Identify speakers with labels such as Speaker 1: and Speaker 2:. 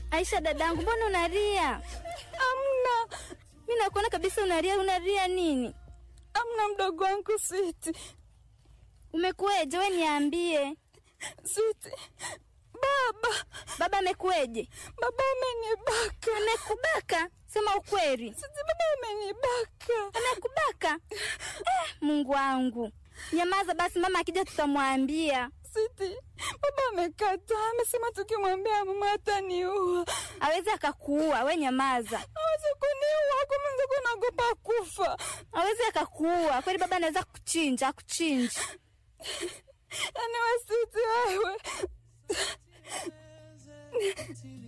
Speaker 1: Aisha dadangu, mbona unalia?
Speaker 2: Amna,
Speaker 1: Mi nakuona kabisa unalia. Unalia nini?
Speaker 2: amna mdogo wangu Switi.
Speaker 1: Umekueje? We niambie,
Speaker 2: Switi, baba,
Speaker 1: baba amekueje?
Speaker 2: baba amenibaka.
Speaker 1: Amekubaka? Sema ukweli.
Speaker 2: Switi, baba amenibaka.
Speaker 1: Amekubaka? Eh, Mungu wangu, nyamaza basi, mama akija tutamwambia.
Speaker 2: Switi, baba amekataa, amesema tukimwambia mama ataniua.
Speaker 1: Awezi akakuua, we nyamaza.
Speaker 2: Hawezi kuniua, kwa mwenzako naogopa kufa.
Speaker 1: Awezi akakuua kweli, baba anaweza kuchinja, akuchinja.
Speaker 2: Yaani we Switi, wewe